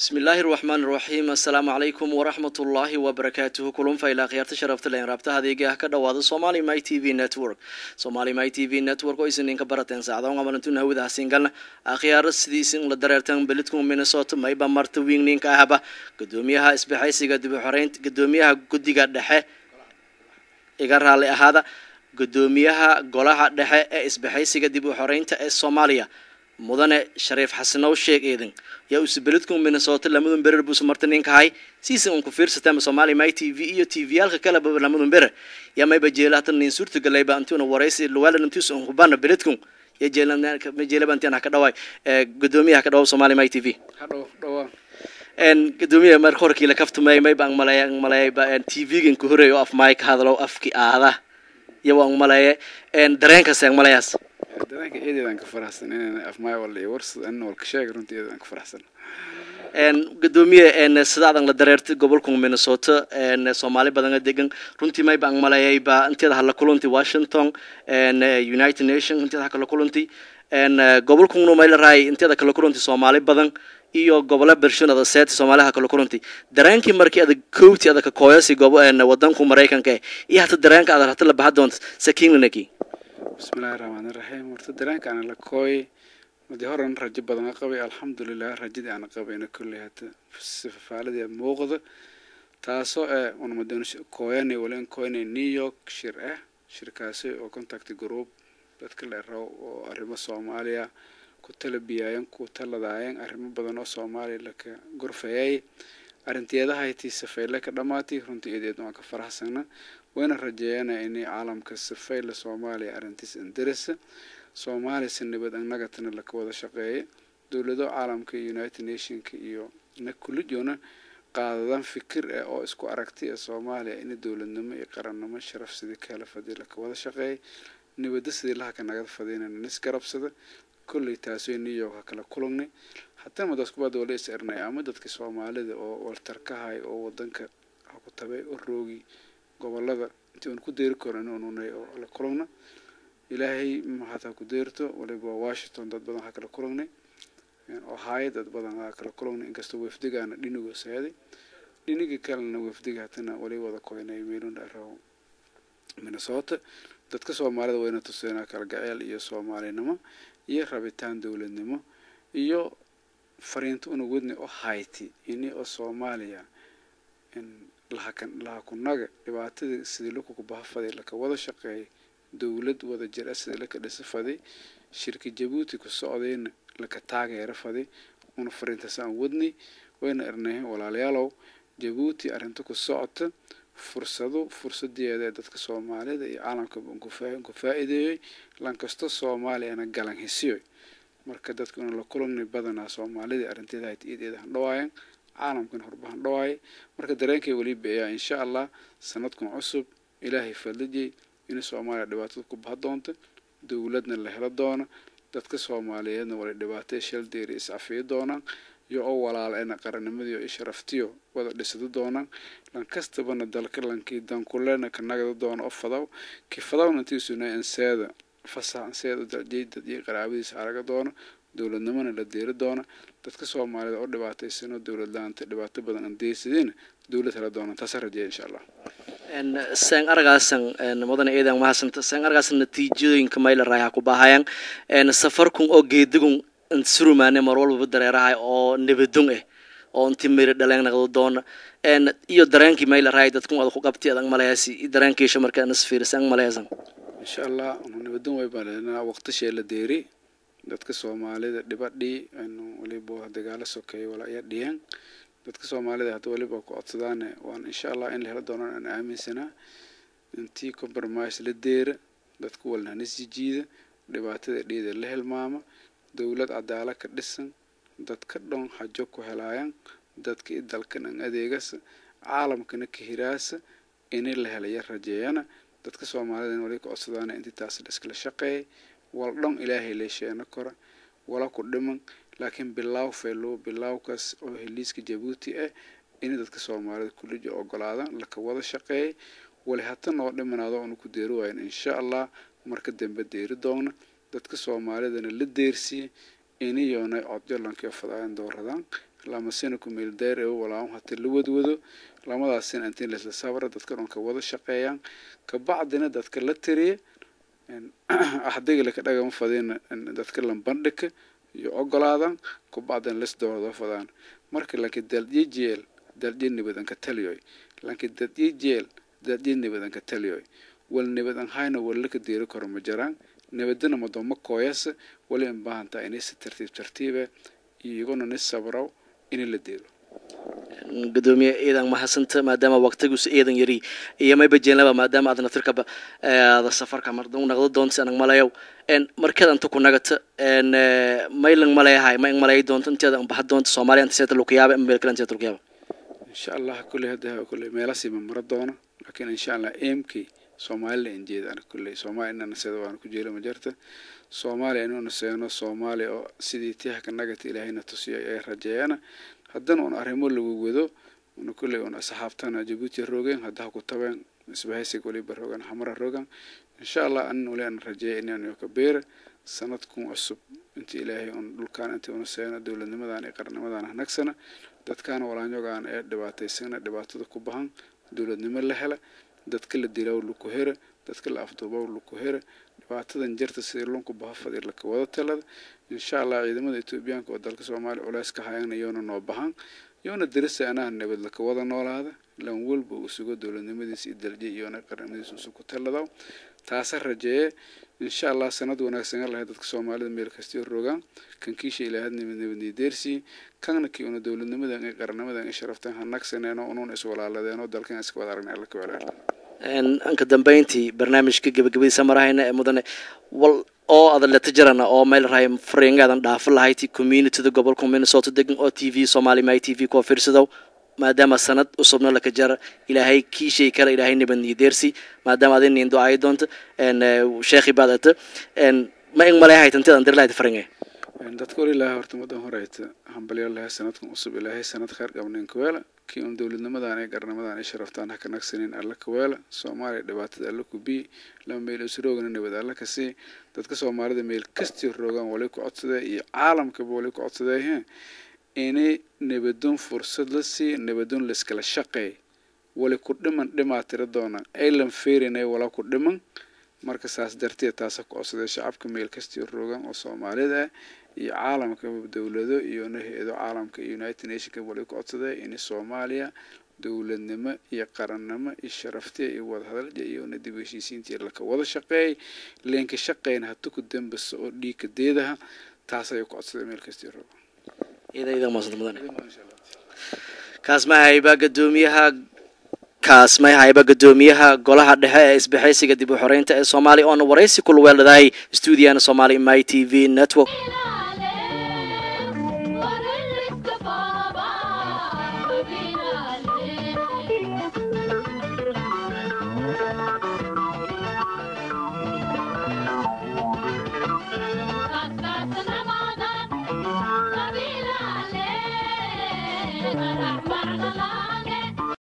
bismillaahi raxmaan iraxiim assalaamu calaykum waraxmat ullaahi wabarakaatuhu kulunfa ilaa khiyaarta sharafta len raabta adeega ka dhawaada somali my t v network somali my t v network oo isninka barateen saacdoon amalantun hawada hasingalna akhyaar sidiisin la dareertan belidku minnesota mayba marta wingninka ahba gudoomiyaha isbaxaysiga dib u xoreynta gudoomiyaha guddiga dhexe iga raali ahaada gudoomiyaha golaha dhexe ee isbaxaysiga dib u xoreynta ee soomaaliya mudane shariif xasanow sheeg eedan yaa uuse beledku minnesota lamadun berer buuse marta ninkahay siisa un ku fiirsatama somali my t v iyo t v yaalka kaleba lamadun berer yaa mayba jeela hatan nin suurta galayba antuna waraysi luwaalan intiisa un hubana beledkun ya jeelaba intian haka dhawaay gudoomiyaha ka dhawaab somali my t v gudoomiyaha marka horkiila kaftumay mayba ang malaya ang malayayba t v-gan ku horeey oo af maay ka hadalow afki aada iyo waa ang malaya dareenkaas ang malayaas dareenka eedeedaan ka faraxsan inaan afmaay walla iyo warsad anna walka sheega runtii eedeedaan ka faraxsan gudoomiye sidaadan la dareertay gobolka minnesota soomaali badana degan runtii mayba ang malayayba inteeda hala kulanti washington united nation inteeda ha kala kulanti gobolkuna mayla rahay inteeda kala kulanti soomaali badan iyo gobola bershonada seeti soomaaliha kala kulanti dareenkii markii adag kowti adag kakooyasi gobo wadanku maraykanka eh iyo hata dareenka adag hata la baxa doonta sakiinlanaki bismillahi raxmaan iraxiim horta dareenka ana la kooy madii horan rajo badan a qabay alxamdulilah rajadii ana qabayna kolley hata sifafaaladii muuqda taasoo eh unamadan kooyanay wala in kooyanay new york shir ah shirkaasi oo contact group dadka la raw oo arrimo soomaaliya ku talabiyaayan ku taladaayeen arrimo badan oo soomaaliya laka gorfayay arrinteedahayti safeyle ka dhammaatay runtii ideed waan ka faraxsana wayna rajeeyana inay caalamka safeyle soomaaliya arrintiis indarisa soomaaliya si nabad annagatana laka wada shaqeeya dowlado caalamka united nationka iyo na kulijoona qaadadan fikir eh oo isku aragti ee soomaaliya in dowladnimo iyo qarannimo sharaf sidii kala fadii laka wada shaqeeya nabadda sidii lahaka nagada fadiyna nisgarabsada kolley taasoo new york ha kala kulangnay haddana madaskubada wala is ernay ama dadka soomaalida oo waltarkahay oo wadanka ha ku tabay oo roogi gobolada intii uan ku deeri karin ununay oo la kulagna ilaahay maxaad ha ku deerto waliba washington dad badan ha kala kulagnay ohio dad badan ha kala kulagnay inkastoo wafdigaana dhinigo seeday dhinigii kalena wafdiga hatana wali wada koynay meelunda araw minnesota dadka soomaalida wayna tuseenaa kala gaceel iyo soomaalinimo iyo rabitaan dowladnimo iyo fariinta una wadni oo hayti ini oo soomaaliya lahakunaga dhibaatadii sidii lakuku bahafaday laka wada shaqeeyay dowlad wada jir ah sidii laka dhisa faday shirka jabuuti ku socdayna laka taageera faday una fariintaas aan wadnay wayna ernahay walaalayaalow jabuuti arrinta ku socota fursado fursadeeda ee dadka soomaalida iyo caalamka ku faa-iideeyey lankasto soomaaliyana galan hisiyoy marka dadka una la kulangnay badanaa soomaalida arrinteeda hayt iideeda han dhawaayan caalamkan horba han dhawaayay marka dareenkay weli beeyaa insha allah sanadkan cusub ilaahay fadlijay in soomaaliya dhibaatada ku baha doonta dowladna la helo doona dadka soomaaliyeedna wala dhibaatay shaldeeri iscafiyo doonaan iyo oo walaaleena qaranimadiio i sharaftiyo wada dhisado doonaan lankastabana dalka lankii dankulena ka nagada doona oo fadaw ki fadawna intiisuna anseeda fasax anseeda daljeydad iyo qaraabadiisa araga doona dowladnimona la deeri doona dadka soomaalida oo dhibaataysanoo dowlad la-aanta dhibaato badan aan deysadeen dowlad hela doonaan taasa rajeeya insha allah seen aragaasan mudane eedan mahadsanta seen aragaasan natiijooyinka mayla raayha ku baahayaan safarkun oo geedigun surumaane mar walbaba dareerahay oo nabadon ah oo inti miri dhaleen naqdo doona iyo dareenkii mayla raay dadkun ada ku qabti adag malayaasi dareenkiisha markaa nasfiiris ang malayasan insha allah nabadon way baleenaa waqtishee la deeri dadka soomaalida dhibadhii waliba dagaalo sokeeya wala aya dhiyeen dadka soomaalida hadda waliba ku codsadaan waan insha allah in la helo doonaan aan aaminsanaa intii compromise la deera dadka walnanisji jiida dhibaatada dhiida la hilmaama dowlad cadaala ka dhisan dadka dhon hajo ku helaayan dadka i dalkan an adeegasa caalamkana ka hiraasa ini la helaya rajeeyana dadka soomaalida in wali ka codsadaan intii taas la iskala shaqeeyay wal dhon ilaahay leesheena kora wala ku dhiman laakiin bilaaw faylow bilaawkaas oo heliiska jabuuti ah in dadka soomaalida kulija ogolaadan laka wada shaqeeyay wali hata noo dhimanaado onu ku deeri waayan insha allah marka dambe deeri doona dadka soomaalidana la deersiye iniyonay codyo lankio fadaayan dooradaan lamasina ku meel dayr ee walaam hata la wadwado lamadaasina intii laisla sabra dadka dhan ka wada shaqeeyaan kabacdina dadka la tiriya axdiga laka dhagama fadina dadka lambandhika iyo ogolaadan kabacdina lis doorado fadaan marka laakiin daaldye jeel daaldye nibadanka taliyoy laakiin daaldye jeel daaldye nibadanka taliyoy wal nibadan hayna walaka deeri karo ma jiraan nabadana madooma kooyasa wali in baahantaa inay si tartiib tartiibe iyaguna ni sabraw in la deelo gudoomiye ciidan mahadsanta maadaama waqtiguusa ciidan yari iyo mayba jeenlaba maadaama aad natirkaba aada safarka marda naqdo doonta anag malayow markeed anta ku nagata maylang malayahay ma ing malay doonta inteeda baxa doonta soomaaliya anta seeta lukuyaaba ima meel kale anta seeta lukuyaaba insha allah kulley hadda kulley meelasiima mara doona laakiin insha allah emkey soomaalila in jeedaan kulley soomaaliya inana seeda waana ku jeela ma jirta soomaaliya inuuna seeno soomaaliya oo sidii tihka nagata ilaahayna tusiyo ay rajeeyana haddana un arrimo lagu wado una kulley un asxaabtana jabuuti rogen haddaha ku tabeen isbahaysiga waliba rogan xamara rogan insha allah anin wali aan rajeeya inaan ka beera sanadkun cusub intii ilaahay un dhulkaan intii una seeno dowladnimadan iyo qarnimadan hanagsana dadkaana walaanyogaan ee dhibaataysana dhibaatada ku bahan dowladnimo la hela dadka la dilaw laku hera dadka la afduubaw laku hera dhibaatadan jirta sidii lunku baha fadir laka wada talada insha allah ciidamada etoobiyaanka oo dalka soomaaliya culeys ka hayana yoona noo bahan yoona dirisa anaha nabad laka wada noolaada lan walba uu sugo dowladnimadiisa iyo dalje iyoona qarnimadiisa usu ku taladaw taasa rajeeye insha allah sanad wanaagsan lahay dadka soomaalida meel kastio rogaan kan kiisha ilaahad nabad nabadnii deersii kanna kii una dowladnimadan iyo qarnimadan iyo sharaftan hanagsaneeno unuun iswalaaladeeno dalkan iska wada aragna alla ka walaala anka dambeyntii barnaamijka gebagabadiisa marahayna ee mudane wal oo adan leta jirana oo meel rahay fariingaadan dhaafo lahayti communityda gobolka minnesota degan oo t v somali my t v kuwa fiirsadow maadaama sanad usubna laka jara ilaahay kiishay kale ilaahay nabadniyo deersi maadaama adin niin ducaayo doonta sheekhi baad ata ma ing malay hayta intidan dir lahayd faringe dadka wali ilaahay horta madan horeyta hambalyo lahay sanadkan cusub ilaahay sanad khayr qabnin kaweela kii un dowladnimadan iyo qarnimadan iyo sharaftaan ha ka nagsanin alla kaweela soomaaliya dhibaatada alla ku bii lama meel isroogana nabad alla ka sii dadka soomaalida meel kastii roogaan wali ku codsadee iyo caalamkaba wali ku codsadee he inay nabadon fursad la sii nabadon layskala shaqeey wali ku dhiman dhimaa tira doona aylan feerinay wala ku dhiman marka saas darteed taasa ku codsadee shacabka meel kastii roogaan oo soomaalida ah iyo caalamka dowlado iyo hay-ado caalamka iyo united nationka wali ku codsadee in soomaaliya dowladnimo iyo qarannimo iyo sharaftiya iyo wadahadalja iyona dib heshiisiintii laka wada shaqeeyay leenka shaqeyna hata ku dambasa oo dhiigka deedaha taas ayay ku codsadee meel kastii roogaan kaasmahayba gadoomiyaha kaasmayhayba gadoomiyaha golaha dhexe ee isbahaysiga dib u xoreynta ee soomaaliya oona waraysi kula weeladahay stuudiyaana somali my t v network